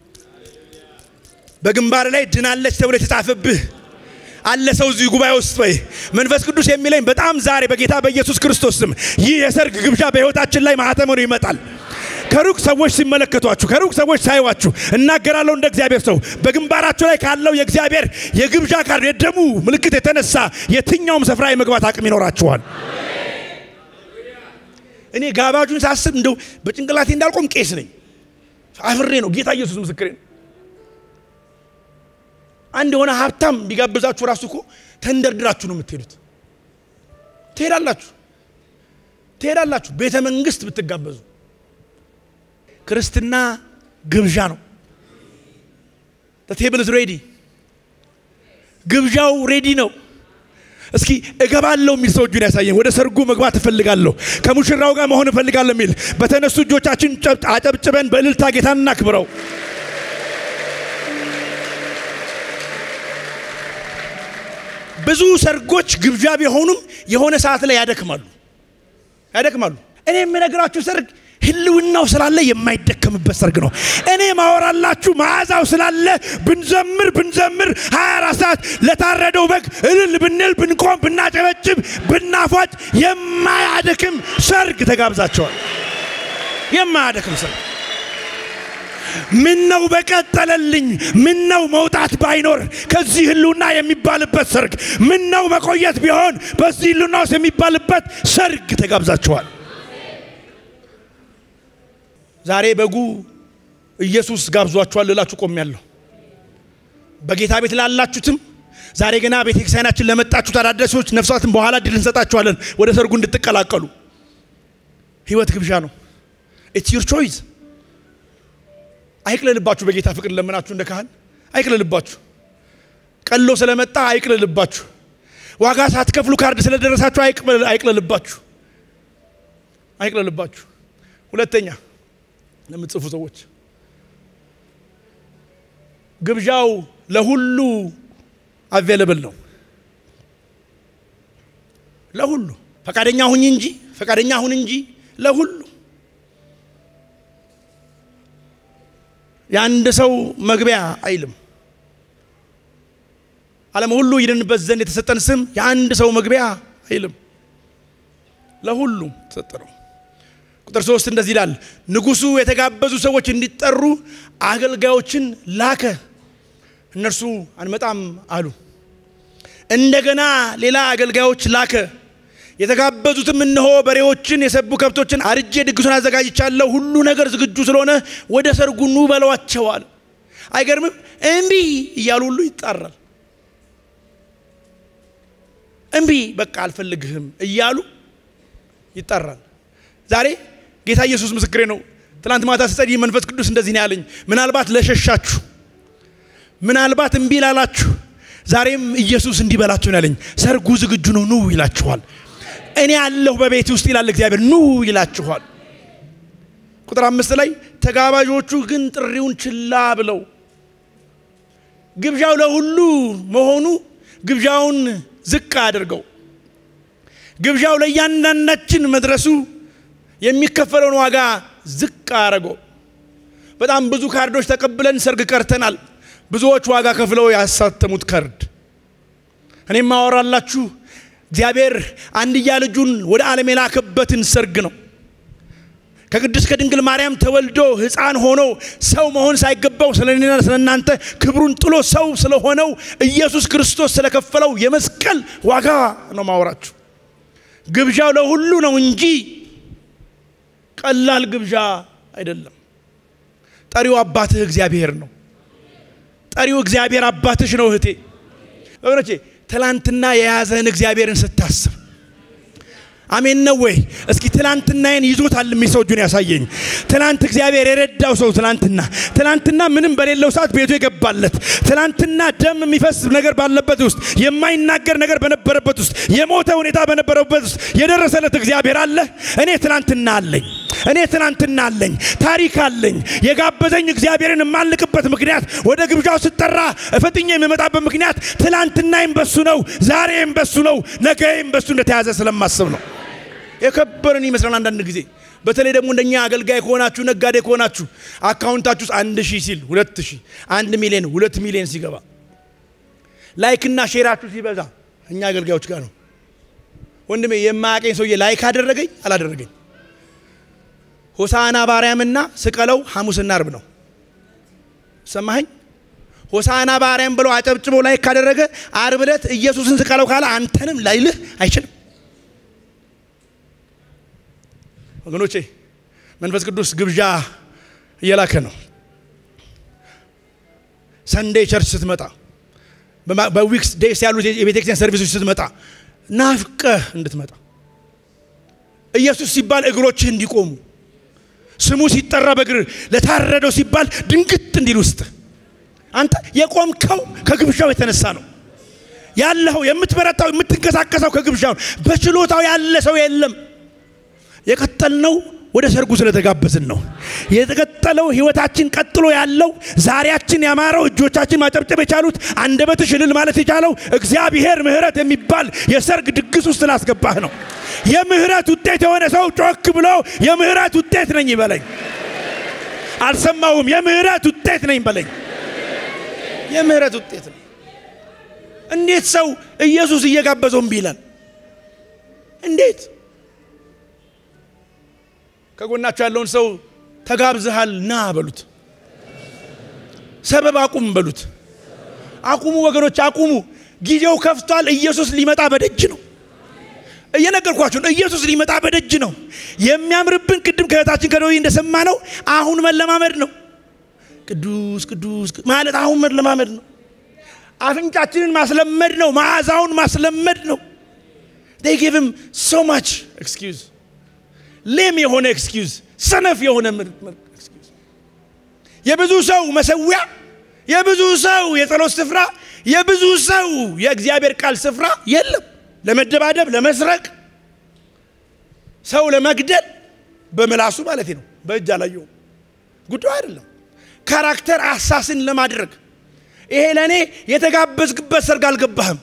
በግንባር ላይ ድናለች ተብሎ የተጻፈብህ አለ ሰው እዚህ ጉባኤ ውስጥ ወይ መንፈስ ቅዱስ የሚለኝ በጣም ዛሬ በጌታ በኢየሱስ ክርስቶስ ስም ይህ የሰርግ ግብዣ በሕይወታችን ላይ ማህተም ሆኖ ይመጣል። ከሩቅ ሰዎች ሲመለከቷችሁ፣ ከሩቅ ሰዎች ሳይዋችሁ እናገራለሁ እንደ እግዚአብሔር ሰው በግንባራችሁ ላይ ካለው የእግዚአብሔር የግብዣ ካርድ የደሙ ምልክት የተነሳ የትኛውም ስፍራ የመግባት አቅም ይኖራችኋል። እኔ ጋባዡን ሳስብ እንደው በጭንቅላቴ እንዳልቆም ቄስ ነኝ። አፍሬ ነው። ጌታ ኢየሱስ ምስክሬ ነው። አንድ የሆነ ሀብታም ቢጋብዛችሁ ራሱ እኮ ተንደርድራችሁ ነው የምትሄዱት። ትሄዳላችሁ ትሄዳላችሁ። ቤተ መንግስት ብትጋበዙ ክርስትና ግብዣ ነው። ቴብልስ ሬዲ፣ ግብዣው ሬዲ ነው። እስኪ እገባለሁ የሚል ሰው እጁን ያሳየን። ወደ ሰርጉ መግባት እፈልጋለሁ፣ ከሙሽራው ጋር መሆን እፈልጋለሁ የሚል በተነሱ እጆቻችን አጨብጭበን በእልልታ ጌታን እናክብረው። ብዙ ሰርጎች ግብዣ ቢሆኑም የሆነ ሰዓት ላይ ያደክማሉ ያደክማሉ። እኔ የምነግራችሁ ሰርግ ህልውናው ስላለ የማይደከምበት ሰርግ ነው። እኔ ማወራላችሁ መዓዛው ስላለ ብንዘምር ብንዘምር 24 ሰዓት ለታረደው በግ እልል ብንል ብንቆም ብናጨበጭብ ብናፏጭ የማያደክም ሰርግ ተጋብዛቸዋል። የማያደክም ሰርግ ምን ነው በቀጠለልኝ፣ ምን ነው መውጣት ባይኖር ከዚህ ህልውና የሚባልበት ሰርግ፣ ምን ነው መቆየት ቢሆን በዚህ ህልውና ውስጥ የሚባልበት ሰርግ ተጋብዛችኋል። ዛሬ በጉ ኢየሱስ ጋብዟችኋል ልላችሁ ቆሜያለሁ። በጌታ ቤት ላላችሁትም ዛሬ ገና ቤተ ክርስቲያናችን ለመጣችሁት አዳዲሶች ነፍሳትን በኋላ ድል እንሰጣችኋለን ወደ ሰርጉ እንድትቀላቀሉ። ህይወት ግብዣ ነው። ኢትስ ዩር ቾይስ። አይቅለልባችሁ። በጌታ ፍቅር ለምናችሁ እንደ ካህን አይቅለልባችሁ። ቀሎ ስለመጣ አይቅለልባችሁ። ዋጋ ሳትከፍሉ ካርድ ስለደረሳችሁ አይቅለልባችሁ፣ አይቅለልባችሁ። ሁለተኛ ለምትጽፉ ሰዎች ግብዣው ለሁሉ አቬለብል ነው። ለሁሉ ፈቃደኛ ሁኝ እንጂ ፈቃደኛ ሁን እንጂ ለሁሉ የአንድ ሰው መግቢያ አይልም። ዓለም ሁሉ ይድንበት ዘንድ የተሰጠን ስም የአንድ ሰው መግቢያ አይልም። ለሁሉም ተሰጠ ነው። ቁጥር ሶስት እንደዚህ ይላል፣ ንጉሡ የተጋበዙ ሰዎች እንዲጠሩ አገልጋዮችን ላከ። እነርሱ አንመጣም አሉ። እንደገና ሌላ አገልጋዮች ላከ። የተጋበዙትም እነሆ በሬዎችን፣ የሰቡ ከብቶችን አርጄ ድግሱን አዘጋጅቻለሁ፣ ሁሉ ነገር ዝግጁ ስለሆነ ወደ ሰርጉ ኑ በለዋቸዋል። አይገርምም? እምቢ እያሉ ሁሉ ይጣራል። እምቢ በቃ አልፈልግህም እያሉ ይጠራል። ዛሬ ጌታ ኢየሱስ ምስክሬ ነው። ትናንት ማታ ስጸልይ መንፈስ ቅዱስ እንደዚህ ነው ያለኝ። ምናልባት ለሸሻችሁ፣ ምናልባት እምቢ ላላችሁ ዛሬም ኢየሱስ እንዲህ በላችሁ ነው ያለኝ። ሰርጉ ዝግጁ ነው፣ ኑ ይላችኋል። እኔ ያለሁ በቤት ውስጥ ይላል እግዚአብሔር፣ ኑ ይላችኋል። ቁጥር አምስት ላይ ተጋባዦቹ ግን ጥሪውን ችላ ብለው ግብዣው ለሁሉ መሆኑ ግብዣውን ዝቅ አድርገው ግብዣው ለእያንዳንዳችን መድረሱ የሚከፈለውን ዋጋ ዝቅ አረገው። በጣም ብዙ ካርዶች ተቀብለን ሰርግ ቀርተናል። ብዙዎች ዋጋ ከፍለው ያሳተሙት ካርድ። እኔም ማወራላችሁ እግዚአብሔር አንድያ ልጁን ወደ ዓለም የላከበትን ሰርግ ነው። ከቅድስት ከድንግል ማርያም ተወልዶ ሕፃን ሆኖ ሰው መሆን ሳይገባው ስለ እኔና ስለ እናንተ ክብሩን ጥሎ ሰው ስለሆነው ኢየሱስ ክርስቶስ ስለከፈለው የመስቀል ዋጋ ነው ማወራችሁ። ግብዣው ለሁሉ ነው እንጂ ቀላል ግብዣ አይደለም። ጠሪው አባትህ እግዚአብሔር ነው። ጠሪው እግዚአብሔር አባትሽ ነው። እህቴ ወገኖቼ፣ ትላንትና የያዘህን እግዚአብሔርን ስታስብ አሜን ነው ወይ? እስኪ ትላንትናዬን ይዞታል የሚል ሰው እጁን ያሳየኝ። ትላንት እግዚአብሔር የረዳው ሰው ትላንትና ትላንትና ምንም በሌለው ሰዓት ቤቱ የገባለት ትላንትና ደም የሚፈስ ነገር ባለበት ውስጥ የማይናገር ነገር በነበረበት ውስጥ የሞተ ሁኔታ በነበረበት ውስጥ የደረሰለት እግዚአብሔር አለ። እኔ ትላንትና አለኝ። እኔ ትናንትና አለኝ፣ ታሪክ አለኝ። የጋበዘኝ እግዚአብሔርን የማልቅበት ምክንያት ወደ ግብዣው ስጠራ እፈጥኜ የምመጣበት ምክንያት ትላንትናዬም በሱ ነው፣ ዛሬም በሱ ነው፣ ነገም በሱ እንደተያዘ ስለማስብ ነው። የከበርን ይመስላል አንዳንድ ጊዜ በተለይ ደግሞ እንደኛ አገልጋይ ከሆናችሁ ነጋዴ ከሆናችሁ አካውንታችሁ ውስጥ አንድ ሺህ ሲል ሁለት ሺህ አንድ ሚሊዮን ሁለት ሚሊዮን ሲገባ ላይክና ሼራችሁ ሲበዛ እኛ አገልጋዮች ጋር ነው። ወንድሜ የማያቀኝ ሰውዬ ላይክ አደረገኝ አላደረገኝ ሆሳና ባርያምና ስቀለው ሐሙስና አርብ ነው። ሰማኸኝ? ሆሳና ባርያም ብሎ አጨብጭቦ ላይክ ካደረገ አርብ ዕለት ኢየሱስን ስቀለው ካለ አንተንም ላይልህ አይችልም። ወገኖቼ መንፈስ ቅዱስ ግብዣ እየላከ ነው። ሰንዴይ ቸርች ስትመጣ፣ በዊክስ ዴይስ ያሉት የቤተክርስቲያን ሰርቪሶች ስትመጣ ናፍቀህ እንድትመጣ ኢየሱስ ሲባል እግሮችህ እንዲቆሙ ስሙ ሲጠራ በእግር ለታረደው ሲባል ድንግጥ እንዲል ውስጥ አንተ የቆምከው ከግብዣው የተነሳ ነው ያለኸው። የምትበረታው የምትንቀሳቀሰው ከግብዣው በችሎታው ያለ ሰው የለም። የቀጠልነው ወደ ሰርጉ ስለተጋበዝን ነው። የተቀጠለው ህይወታችን ቀጥሎ ያለው ዛሬያችን ያማረው እጆቻችን ማጨብጨብ የቻሉት አንደበትሽ እልል ማለት የቻለው እግዚአብሔር ምሕረት የሚባል የሰርግ ድግስ ውስጥ ስላስገባህ ነው። የምህረት ውጤት የሆነ ሰው ጮክ ብሎ የምህረት ውጤት ነኝ ይበለኝ። አልሰማውም። የምህረት ውጤት ነኝ በለኝ። የምህረት ውጤት ነው። እንዴት ሰው ኢየሱስ እየጋበዘው እምቢ ይላል? እንዴት? ከጎናቸው ያለውን ሰው ተጋብዝሃል ና በሉት። ሰበብ አቁም በሉት። አቁሙ ወገኖች፣ አቁሙ። ጊዜው ከፍቷል። ኢየሱስ ሊመጣ በደጅ ነው። እየነገርኳችሁ ነው። ኢየሱስ ሊመጣ በደጅ ነው። የሚያምርብን ቅድም ከእህታችን ከደዊ እንደሰማ ነው። አሁን መለማመድ ነው። ቅዱስ ቅዱስ ማለት አሁን መለማመድ ነው። አፍንጫችንን ማስለመድ ነው። መዓዛውን ማስለመድ ነው። they give him so much excuse ሌም የሆነ ኤክስኪውዝ፣ ሰነፍ የሆነ ኤክስኪውዝ፣ የብዙ ሰው መሰዊያ፣ የብዙ ሰው የጸሎት ስፍራ፣ የብዙ ሰው የእግዚአብሔር ቃል ስፍራ የለም። ለመደባደብ፣ ለመስረቅ፣ ሰው ለመግደል በምላሱ ማለት ነው። በእጅ አላየውም። ጉዳዩ አይደለም። ካራክተር አሳስን ለማድረግ ይሄ ለእኔ የተጋበዝክበት ሰርግ አልገባህም።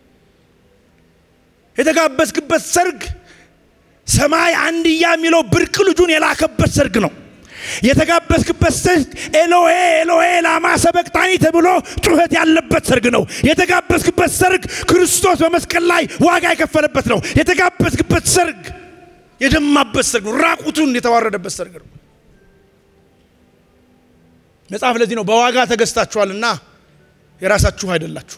የተጋበዝክበት ሰርግ ሰማይ አንድያ የሚለው ብርቅ ልጁን የላከበት ሰርግ ነው። የተጋበዝክበት ሰርግ ኤሎሄ ኤሎሄ ላማ ሰበቅታኒ ተብሎ ጩኸት ያለበት ሰርግ ነው። የተጋበዝክበት ሰርግ ክርስቶስ በመስቀል ላይ ዋጋ የከፈለበት ነው። የተጋበዝክበት ሰርግ የደማበት ሰርግ ነው። ራቁቱን የተዋረደበት ሰርግ ነው። መጽሐፍ ለዚህ ነው በዋጋ ተገዝታችኋልና የራሳችሁ አይደላችሁ።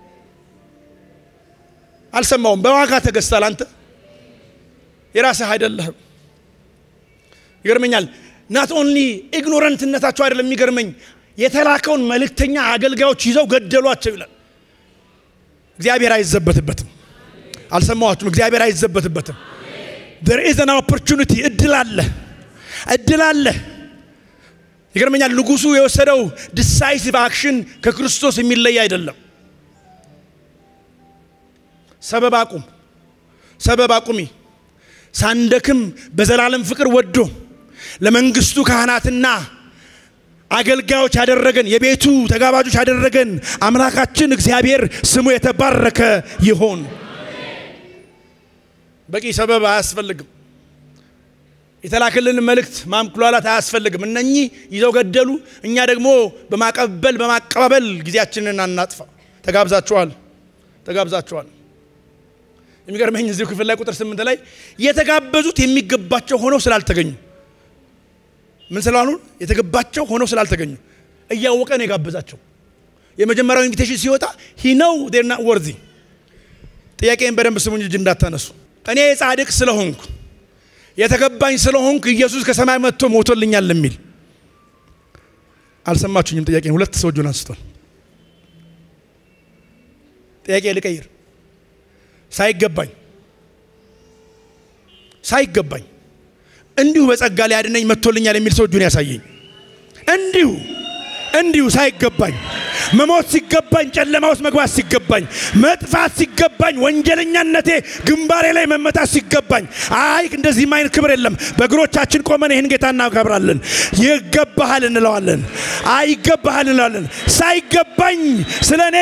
አልሰማውም። በዋጋ ተገዝታል አንተ የራስህ አይደለህም። ይገርመኛል። ናት ኦንሊ ኢግኖረንትነታቸው አይደለም የሚገርመኝ፣ የተላከውን መልእክተኛ አገልጋዮች ይዘው ገደሏቸው ይላል። እግዚአብሔር አይዘበትበትም። አልሰማኋችሁም? እግዚአብሔር አይዘበትበትም። there is an opportunity እድል አለ፣ እድል አለ። ይገርመኛል። ንጉሱ የወሰደው ዲሳይሲቭ አክሽን ከክርስቶስ የሚለይ አይደለም። ሰበብ አቁም፣ ሰበብ አቁሚ ሳንደክም በዘላለም ፍቅር ወዶ ለመንግስቱ ካህናትና አገልጋዮች ያደረገን የቤቱ ተጋባዦች ያደረገን አምላካችን እግዚአብሔር ስሙ የተባረከ ይሆን። በቂ ሰበብ አያስፈልግም። የተላከልን መልእክት ማምኩላላት አያስፈልግም። እነኚህ ይዘው ገደሉ፣ እኛ ደግሞ በማቀበል በማቀባበል ጊዜያችንን አናጥፋ። ተጋብዛችኋል፣ ተጋብዛችኋል። የሚገርመኝ እዚሁ ክፍል ላይ ቁጥር ስምንት ላይ የተጋበዙት የሚገባቸው ሆነው ስላልተገኙ ምን ስላሉ የተገባቸው ሆነው ስላልተገኙ እያወቀ ነው የጋበዛቸው። የመጀመሪያው ኢንቪቴሽን ሲወጣ ሂ ነው ና ወርዚ ጥያቄን በደንብ ስሙኝ እጅ እንዳታነሱ። እኔ ጻድቅ ስለሆንኩ የተገባኝ ስለሆንኩ ኢየሱስ ከሰማይ መጥቶ ሞቶልኛል የሚል አልሰማችሁኝም? ጥያቄን ሁለት ሰው እጁን አንስቷል። ጥያቄ ልቀይር። ሳይገባኝ ሳይገባኝ እንዲሁ በጸጋ ሊያድነኝ መጥቶልኛል የሚል ሰው እጁን ያሳየኝ። እንዲሁ እንዲሁ ሳይገባኝ መሞት ሲገባኝ፣ ጨለማ ውስጥ መግባት ሲገባኝ፣ መጥፋት ሲገባኝ፣ ወንጀለኛነቴ ግንባሬ ላይ መመታት ሲገባኝ፣ አይ እንደዚህም አይነት ክብር የለም። በእግሮቻችን ቆመን ይህን ጌታ እናከብራለን። ይገባሃል እንለዋለን። አይ ይገባሃል እንለዋለን። ሳይገባኝ ስለ እኔ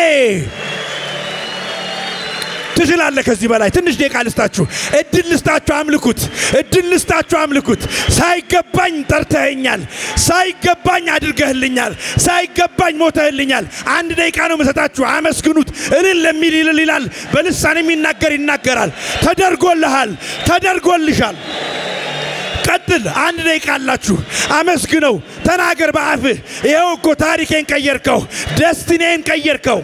ትችላለህ። ከዚህ በላይ ትንሽ ደቂቃ ልስጣችሁ፣ እድል ልስጣችሁ፣ አምልኩት። እድል ልስጣችሁ፣ አምልኩት። ሳይገባኝ ጠርተኸኛል፣ ሳይገባኝ አድርገህልኛል፣ ሳይገባኝ ሞተህልኛል። አንድ ደቂቃ ነው መሰጣችሁ፣ አመስግኑት። እልል ለሚል ይልል ይላል፣ በልሳን የሚናገር ይናገራል። ተደርጎልሃል፣ ተደርጎልሻል። ቀጥል። አንድ ደቂቃ አላችሁ፣ አመስግነው፣ ተናገር በአፍህ። ይኸው እኮ ታሪኬን ቀየርከው፣ ደስቲኔን ቀየርከው።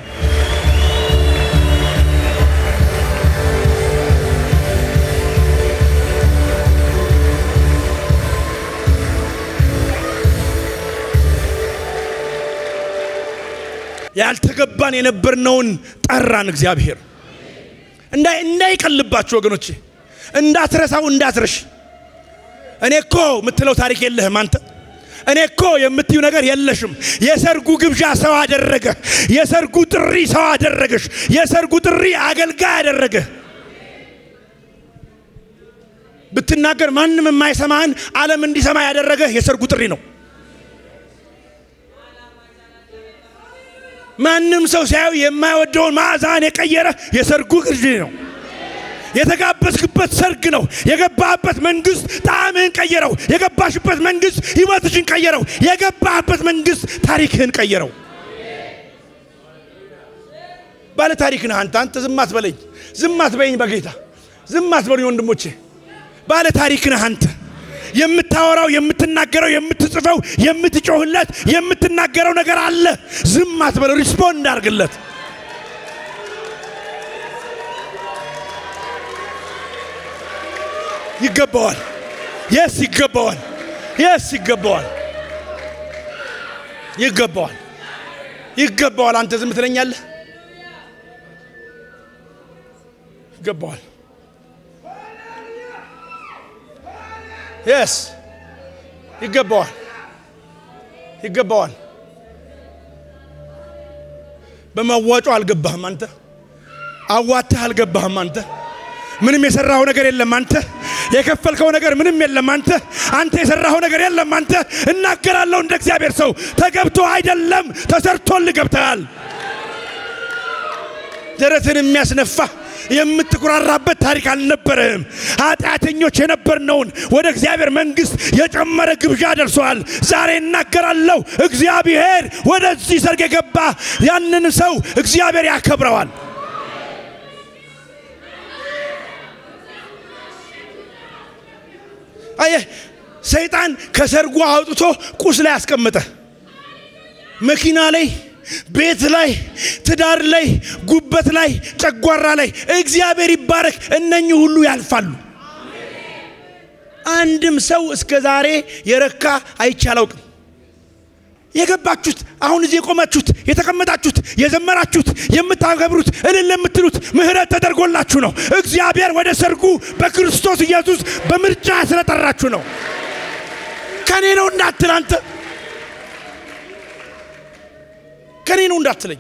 ያልተገባን የነበርነውን ጠራን እግዚአብሔር። እንዳይቀልባችሁ ወገኖቼ፣ እንዳትረሳው እንዳትረሽ። እኔ እኮ የምትለው ታሪክ የለህም አንተ። እኔ እኮ የምትዩ ነገር የለሽም። የሰርጉ ግብዣ ሰው አደረገ። የሰርጉ ጥሪ ሰው አደረገሽ። የሰርጉ ጥሪ አገልጋይ አደረገ። ብትናገር ማንም የማይሰማህን ዓለም እንዲሰማ ያደረገ የሰርጉ ጥሪ ነው። ማንም ሰው ሲያዩ የማይወደውን ማዕዛን የቀየረ የሰርጉ ግርጅ ነው። የተጋበዝክበት ሰርግ ነው። የገባህበት መንግስት ጣዕምህን ቀየረው። የገባሽበት መንግስት ህይወትሽን ቀየረው። የገባህበት መንግስት ታሪክህን ቀየረው። ባለ ታሪክ ነህ አንተ። አንተ ዝም አትበለኝ፣ ዝም አትበይኝ፣ በጌታ ዝም አትበሉኝ ወንድሞቼ። ባለ ታሪክ ነህ አንተ። የምታወራው የምትናገረው የምትጽፈው የምትጮህለት የምትናገረው ነገር አለ። ዝም አትበለው፣ ሪስፖንድ አድርግለት። ይገባዋል። የስ ይገባዋል። የስ ይገባዋል። ይገባዋል። ይገባዋል። አንተ ዝም ትለኛለህ። ይገባዋል። የስ ይገባዋል። ይገባዋል። በመዋጮ አልገባህም አንተ። አዋትህ አልገባህም አንተ። ምንም የሰራኸው ነገር የለም አንተ። የከፈልከው ነገር ምንም የለም አንተ። አንተ የሰራኸው ነገር የለም አንተ። እናገራለሁ እንደ እግዚአብሔር ሰው ተገብቶ አይደለም ተሰርቶልህ ገብተሃል። ደረትን የሚያስነፋ የምትኩራራበት ታሪክ አልነበረህም። ኃጢአተኞች የነበርነውን ወደ እግዚአብሔር መንግሥት የጨመረ ግብዣ ደርሰዋል። ዛሬ እናገራለሁ፣ እግዚአብሔር ወደዚህ ሰርግ የገባ ያንን ሰው እግዚአብሔር ያከብረዋል። አየህ፣ ሰይጣን ከሰርጉ አውጥቶ ቁስ ላይ አስቀመጠ። መኪና ላይ ቤት ላይ ትዳር ላይ ጉበት ላይ ጨጓራ ላይ እግዚአብሔር ይባረክ። እነኚህ ሁሉ ያልፋሉ። አንድም ሰው እስከ ዛሬ የረካ አይቼ አላውቅም። የገባችሁት አሁን እዚህ የቆማችሁት የተቀመጣችሁት የዘመራችሁት የምታከብሩት እልል የምትሉት ምሕረት ተደርጎላችሁ ነው። እግዚአብሔር ወደ ሰርጉ በክርስቶስ ኢየሱስ በምርጫ ስለጠራችሁ ነው። ከኔ ነው እንዳትል አንተ ከኔ ነው እንዳትለኝ፣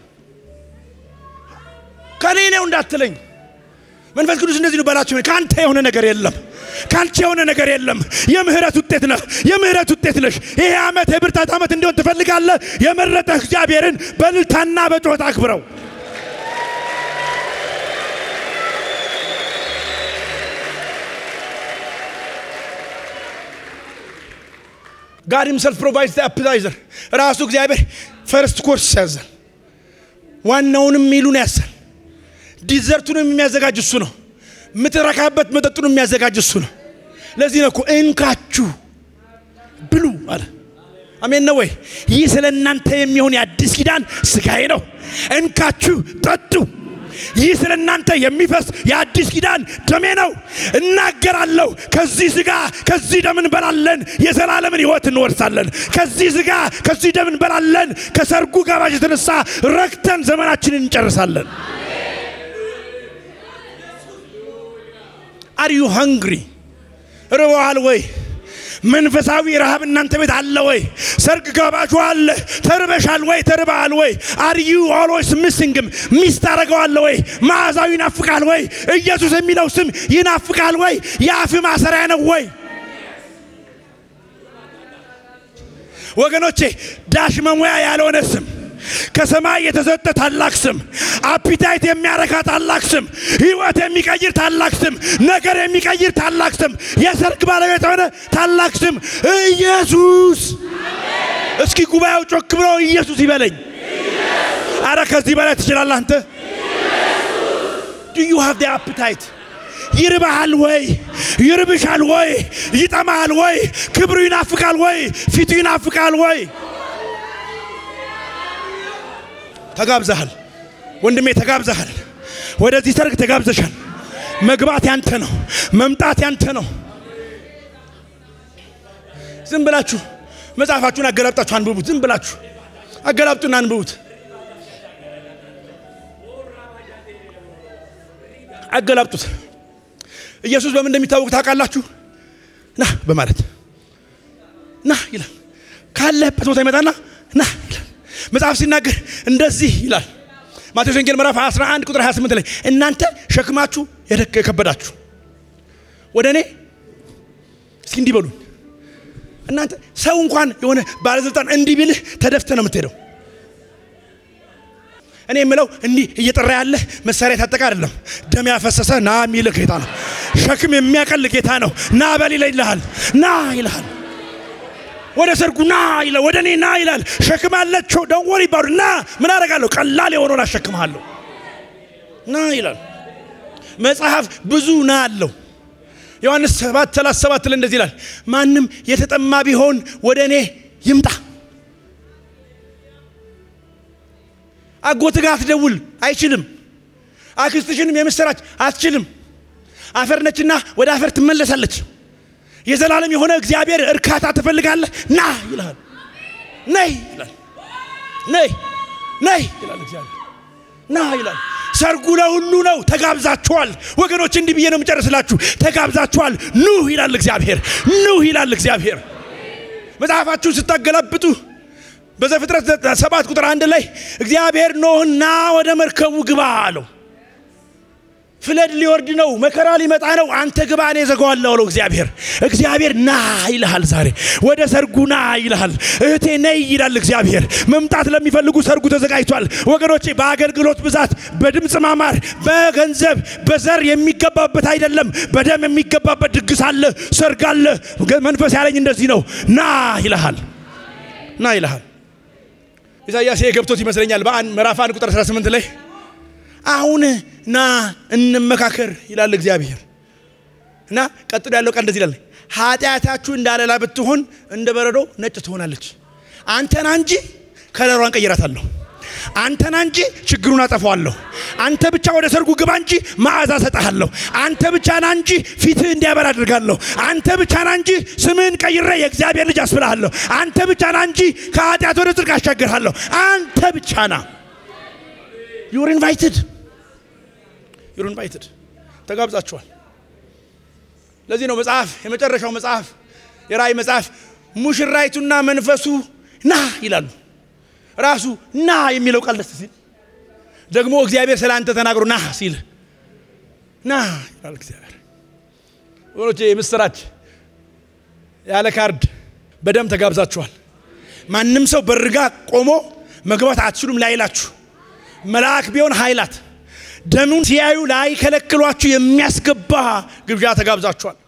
ከኔ ነው እንዳትለኝ። መንፈስ ቅዱስ እንደዚህ ነው በላቸው። ከአንተ የሆነ ነገር የለም፣ ከአንቺ የሆነ ነገር የለም። የምህረት ውጤት ነህ፣ የምህረት ውጤት ነሽ። ይሄ ዓመት የብርታት ዓመት እንዲሆን ትፈልጋለህ። የመረጠህ እግዚአብሔርን በእልልታና በጩኸት አክብረው። ጋድ ሂምሰልፍ ፕሮቫይድስ አፕታይዘር ራሱ እግዚአብሔር ፈርስት ኮርስ ያዛል። ዋናውንም ሚሉን ያዛል። ዲዘርቱንም የሚያዘጋጅ እሱ ነው። የምትረካበት መጠጡን የሚያዘጋጅ እሱ ነው። ለዚህ ነው እኮ እንካችሁ ብሉ አለ። አሜን ነው ወይ? ይህ ስለ እናንተ የሚሆን የአዲስ ኪዳን ስጋዬ ነው፣ እንካችሁ ጠጡ። ይህ ስለ እናንተ የሚፈስ የአዲስ ኪዳን ደሜ ነው። እናገራለሁ፣ ከዚህ ስጋ ከዚህ ደም እንበላለን፣ የዘላለምን ሕይወት እንወርሳለን። ከዚህ ስጋ ከዚህ ደም እንበላለን፣ ከሰርጉ ጋባዥ የተነሳ ረክተን ዘመናችንን እንጨርሳለን። አር ዩ ሃንግሪ? ርቦሃል ወይ? መንፈሳዊ ረሃብ እናንተ ቤት አለ ወይ? ሰርግ ጋባዡ አለ። ተርበሻል ወይ? ተርበሃል ወይ? አር ዩ ኦልዌይስ ሚሲንግም ሚስ ታደርገዋለ ወይ? መዓዛው ይናፍቃል ወይ? ኢየሱስ የሚለው ስም ይናፍቃል ወይ? የአፍ ማሰሪያ ነው ወይ? ወገኖቼ ዳሽ መሙያ ያልሆነ ስም ከሰማይ የተሰጠ ታላቅ ስም፣ አፒታይት የሚያረካ ታላቅ ስም፣ ህይወት የሚቀይር ታላቅ ስም፣ ነገር የሚቀይር ታላቅ ስም፣ የሰርግ ባለቤት የሆነ ታላቅ ስም ኢየሱስ። እስኪ ጉባኤው ጮክ ብሎ ኢየሱስ ይበለኝ። አረ ከዚህ በላይ ትችላለህ አንተ። ዱ ዩ ሃቭ ደ አፒታይት ይርባሃል ወይ? ይርብሻል ወይ? ይጠማሃል ወይ? ክብሩ ይናፍቃል ወይ? ፊቱ ይናፍቃል ወይ? ተጋብዘሃል ወንድሜ፣ ተጋብዘሃል። ወደዚህ ሰርግ ተጋብዘሻል። መግባት ያንተ ነው፣ መምጣት ያንተ ነው። ዝም ብላችሁ መጽሐፋችሁን አገላብጣችሁ አንብቡት። ዝም ብላችሁ አገላብጡና አንብቡት። አገላብጡት። ኢየሱስ በምን እንደሚታወቅ ታውቃላችሁ? ና በማለት ና ይላል። ካለህበት ቦታ ይመጣና ና ይላል። መጽሐፍ ሲናገር እንደዚህ ይላል። ማቴዎስ ወንጌል ምዕራፍ 11 ቁጥር 28 ላይ እናንተ ሸክማችሁ የከበዳችሁ ወደ እኔ እስኪ እንዲህ በሉኝ። እናንተ ሰው እንኳን የሆነ ባለስልጣን እንዲህ ቢልህ ተደፍተ ነው የምትሄደው። እኔ የምለው እንዲህ እየጠራ ያለ መሳሪያ የታጠቀ አይደለም። ደም ያፈሰሰ ና የሚል ጌታ ነው። ሸክም የሚያቀል ጌታ ነው። ና በል ይልሃል። ና ይልሃል። ወደ ሰርጉ ና ይላል። ወደ እኔ ና ይላል። ሸክም አለችው ደንወር ይባሉ ና ምን አደርጋለሁ? ቀላል የሆነውን አሸክምሃለሁ። ና ይላል መጽሐፍ። ብዙ ና አለው። ዮሐንስ 7 37 ላይ እንደዚህ ይላል፣ ማንም የተጠማ ቢሆን ወደ እኔ ይምጣ። አጎት ጋር አትደውል፣ አይችልም። አክስትሽንም የምስራች አትችልም። አፈር ነችና ወደ አፈር ትመለሳለች። የዘላለም የሆነ እግዚአብሔር እርካታ ትፈልጋለህ? ና ይልሃል። ነይ ይላል። ነይ ነይ ይላል እግዚአብሔር። ና ይላል። ሰርጉ ለሁሉ ነው። ተጋብዛችኋል ወገኖች። እንዲህ ብዬ ነው የምጨርስላችሁ። ተጋብዛችኋል። ኑ ይላል እግዚአብሔር። ኑ ይላል እግዚአብሔር። መጽሐፋችሁን ስታገላብጡ በዘፍጥረት ሰባት ቁጥር አንድ ላይ እግዚአብሔር ኖህን ና ወደ መርከቡ ግባ አለው። ፍለድ ሊወርድ ነው፣ መከራ ሊመጣ ነው። አንተ ግባ፣ እኔ ዘጋዋለሁ አለው እግዚአብሔር። እግዚአብሔር ና ይልሃል። ዛሬ ወደ ሰርጉ ና ይልሃል። እህቴ ነይ ይላል እግዚአብሔር። መምጣት ለሚፈልጉ ሰርጉ ተዘጋጅቷል ወገኖቼ። በአገልግሎት ብዛት፣ በድምፅ ማማር፣ በገንዘብ በዘር የሚገባበት አይደለም። በደም የሚገባበት ድግስ አለ፣ ሰርግ አለ። መንፈስ ያለኝ እንደዚህ ነው። ና ይልሃል፣ ና ይልሃል። ኢሳያስ የገብቶት ይመስለኛል በአንድ ምዕራፍ አንድ ቁጥር 18 ላይ አሁን ና እንመካከር ይላል እግዚአብሔር። እና ቀጥሎ ያለው ቃል እንደዚህ ይላል፣ ኃጢአታችሁ እንዳለላ ብትሆን እንደ በረዶ ነጭ ትሆናለች። አንተና እንጂ ከለሯን ቀይራታለሁ። አንተና እንጂ ችግሩን አጠፋዋለሁ። አንተ ብቻ ወደ ሰርጉ ግባ እንጂ መዓዛ ሰጠሃለሁ። አንተ ብቻ ና እንጂ ፊትህ እንዲያበር አድርጋለሁ። አንተ ብቻ ና እንጂ ስምህን ቀይሬ የእግዚአብሔር ልጅ አስብልሃለሁ። አንተ ብቻ ና እንጂ ከኃጢአት ወደ ጽድቅ አሻግርሃለሁ። አንተ ብቻ ና። ዩር ኢንቫይትድ ዩር ኢንቫይትድ ተጋብዛችኋል። ለዚህ ነው መጽሐፍ የመጨረሻው መጽሐፍ የራእይ መጽሐፍ ሙሽራይቱና መንፈሱ ና ይላሉ። ራሱ ና የሚለው ቃል ደስ ሲል ደግሞ እግዚአብሔር ስለ አንተ ተናግሮ ና ሲል ና ይላል እግዚአብሔር። ወገኖቼ የምስራች ያለ ካርድ በደም ተጋብዛችኋል። ማንም ሰው በርጋ ቆሞ መግባት አትችሉም ላይላችሁ መልአክ ቢሆን ኃይላት ደሙን ሲያዩ ላይከለክሏችሁ የሚያስገባ ግብዣ ተጋብዛችኋል።